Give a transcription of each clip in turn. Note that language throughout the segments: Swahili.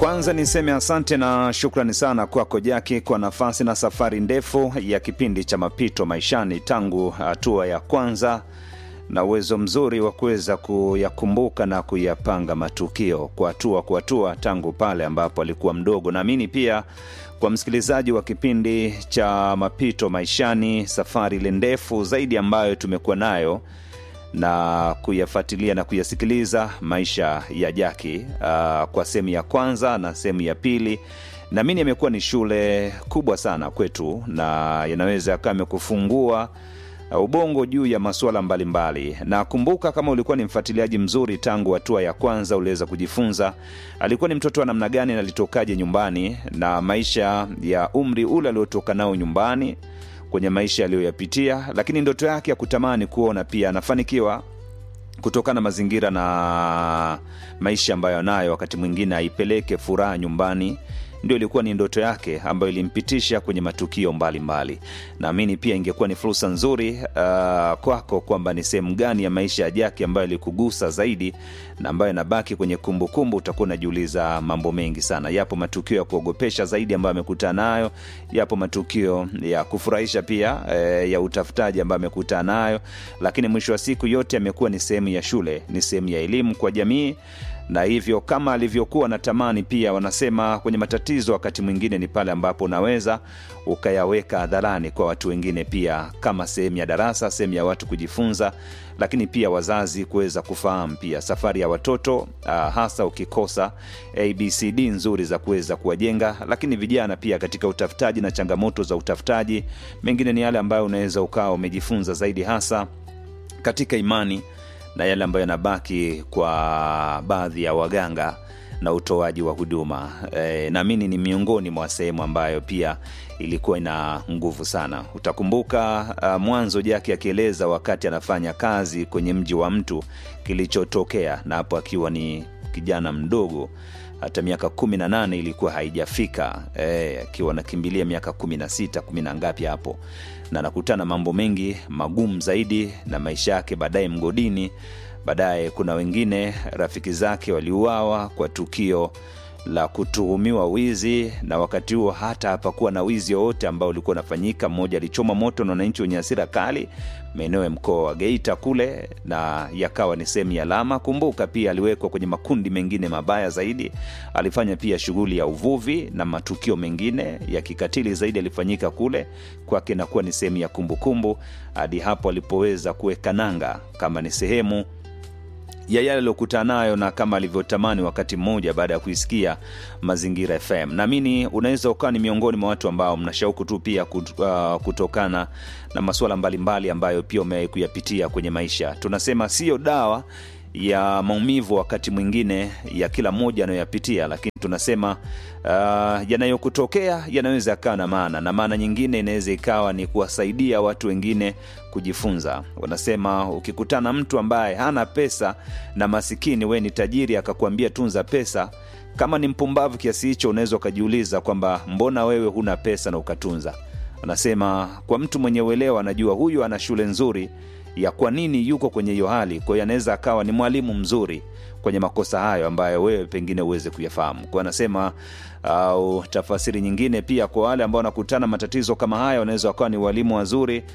Kwanza niseme asante na shukrani sana kwako Jaki kwa nafasi na safari ndefu ya kipindi cha mapito maishani tangu hatua ya kwanza na uwezo mzuri wa kuweza kuyakumbuka na kuyapanga matukio kwa hatua kwa hatua tangu pale ambapo alikuwa mdogo. Naamini pia kwa msikilizaji wa kipindi cha mapito maishani, safari ile ndefu zaidi ambayo tumekuwa nayo na kuyafuatilia na kuyasikiliza maisha ya Jaki uh, kwa sehemu ya kwanza na sehemu ya pili, naamini yamekuwa ni shule kubwa sana kwetu na yanaweza yakawa amekufungua ubongo juu ya masuala mbalimbali. Na kumbuka, kama ulikuwa ni mfuatiliaji mzuri tangu hatua ya kwanza, uliweza kujifunza alikuwa ni mtoto wa namna gani na alitokaje nyumbani na maisha ya umri ule aliotoka nao nyumbani kwenye maisha aliyoyapitia, lakini ndoto yake ya kutamani kuona pia anafanikiwa kutokana na mazingira na maisha ambayo anayo, wakati mwingine aipeleke furaha nyumbani ndio ilikuwa ni ndoto yake ambayo ilimpitisha kwenye matukio mbalimbali. Naamini pia ingekuwa ni fursa nzuri uh, kwako kwamba ni sehemu gani ya maisha ya Jaki ambayo ilikugusa zaidi na ambayo inabaki kwenye kumbukumbu. Utakuwa unajiuliza mambo mengi sana. Yapo matukio ya kuogopesha zaidi ambayo amekutana nayo, yapo matukio ya kufurahisha pia eh, ya utafutaji ambayo amekutana nayo, lakini mwisho wa siku yote amekuwa ni sehemu ya shule, ni sehemu ya elimu kwa jamii na hivyo kama alivyokuwa natamani pia, wanasema kwenye matatizo wakati mwingine ni pale ambapo unaweza ukayaweka hadharani kwa watu wengine, pia kama sehemu ya darasa, sehemu ya watu kujifunza, lakini pia wazazi kuweza kufahamu pia safari ya watoto uh, hasa ukikosa abcd nzuri za kuweza kuwajenga, lakini vijana pia katika utafutaji na changamoto za utafutaji, mengine ni yale ambayo unaweza ukawa umejifunza zaidi hasa katika imani na yale ambayo yanabaki kwa baadhi ya waganga na utoaji wa huduma e, naamini ni miongoni mwa sehemu ambayo pia ilikuwa ina nguvu sana. Utakumbuka uh, mwanzo Jaki akieleza wakati anafanya kazi kwenye mji wa mtu kilichotokea, na hapo akiwa ni kijana mdogo hata miaka kumi na nane ilikuwa haijafika e, akiwa anakimbilia miaka kumi na sita kumi na ngapi hapo, na anakutana mambo mengi magumu zaidi na maisha yake baadaye mgodini. Baadaye kuna wengine rafiki zake waliuawa kwa tukio la kutuhumiwa wizi, na wakati huo hata hapakuwa na wizi wowote ambao ulikuwa unafanyika. Mmoja alichoma moto na wananchi wenye hasira kali maeneo ya mkoa wa Geita kule, na yakawa ni sehemu ya alama. Kumbuka pia aliwekwa kwenye makundi mengine mabaya zaidi. Alifanya pia shughuli ya uvuvi na matukio mengine ya kikatili zaidi alifanyika kule kwake, nakuwa ni sehemu ya kumbukumbu hadi hapo alipoweza kuweka nanga kama ni sehemu ya yale aliokutana nayo na kama alivyotamani wakati mmoja baada ya kuisikia Mazingira FM. Naamini unaweza ukawa ni miongoni mwa watu ambao mna shauku tu pia kutokana na masuala mbalimbali ambayo pia umewahi kuyapitia kwenye maisha. Tunasema siyo dawa ya maumivu wakati mwingine ya kila mmoja anayoyapitia, lakini tunasema uh, yanayokutokea yanaweza yakawa na maana, na maana nyingine inaweza ikawa ni kuwasaidia watu wengine kujifunza. Wanasema ukikutana mtu ambaye hana pesa na masikini, we ni tajiri, akakwambia tunza pesa, kama ni mpumbavu kiasi hicho, unaweza ukajiuliza kwamba mbona wewe huna pesa na ukatunza. Wanasema kwa mtu mwenye uelewa anajua huyu ana shule nzuri ya kwa nini yuko kwenye hiyo hali. Kwa hiyo anaweza akawa ni mwalimu mzuri kwenye makosa hayo ambayo wewe pengine uweze kuyafahamu. Kwa anasema au uh, tafasiri nyingine pia kwa wale ambao wanakutana matatizo kama haya, wanaweza wakawa ni walimu wazuri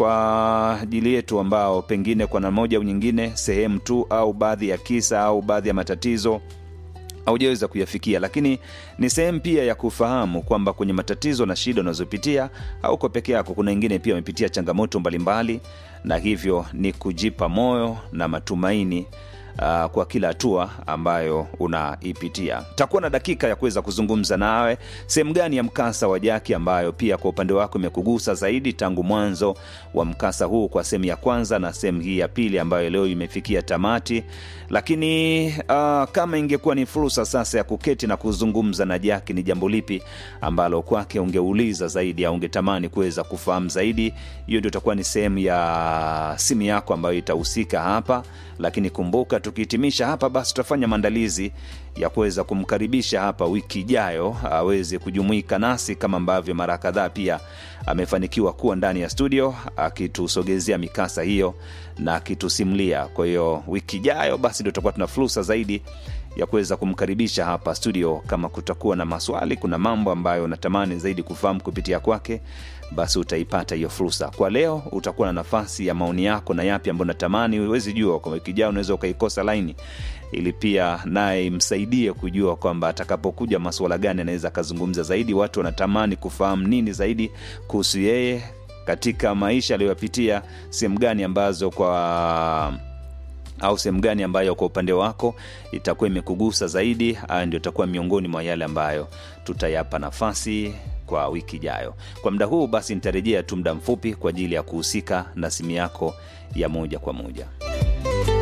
kwa ajili yetu ambao pengine kwa namna moja au nyingine, sehemu tu au baadhi ya kisa au baadhi ya matatizo haujaweza kuyafikia, lakini ni sehemu pia ya kufahamu kwamba kwenye matatizo na shida unazopitia hauko peke yako. Kuna wengine pia wamepitia changamoto mbalimbali, na hivyo ni kujipa moyo na matumaini Uh, kwa kila hatua ambayo unaipitia. Takuwa na dakika ya kuweza kuzungumza nawe sehemu gani ya mkasa wa Jaki ambayo pia kwa upande wako imekugusa zaidi tangu mwanzo wa mkasa huu, kwa sehemu ya kwanza na sehemu hii ya pili ambayo leo imefikia tamati. Lakini uh, kama ingekuwa ni fursa sasa ya kuketi na kuzungumza na Jaki, ni jambo lipi ambalo kwake ungeuliza zaidi au ungetamani kuweza kufahamu zaidi? Hiyo ndio itakuwa ni sehemu ya simu yako ambayo itahusika hapa, lakini kumbuka tukihitimisha hapa basi tutafanya maandalizi ya kuweza kumkaribisha hapa wiki ijayo aweze kujumuika nasi kama ambavyo mara kadhaa pia amefanikiwa kuwa ndani ya studio akitusogezea mikasa hiyo na akitusimulia. Kwa hiyo wiki ijayo basi ndio tutakuwa tuna fursa zaidi ya kuweza kumkaribisha hapa studio kama kutakuwa na maswali kuna mambo ambayo unatamani zaidi kufahamu kupitia kwake basi utaipata hiyo fursa kwa leo utakuwa na nafasi ya maoni yako na yapi ambayo natamani huwezi jua kwa wiki ijayo unaweza ukaikosa laini ili pia naye imsaidie kujua kwamba atakapokuja masuala gani anaweza akazungumza zaidi watu wanatamani kufahamu nini zaidi kuhusu yeye katika maisha aliyoyapitia sehemu gani ambazo kwa au sehemu gani ambayo kwa upande wako itakuwa imekugusa zaidi haya ndio itakuwa miongoni mwa yale ambayo tutayapa nafasi kwa wiki ijayo kwa muda huu basi nitarejea tu muda mfupi kwa ajili ya kuhusika na simu yako ya moja kwa moja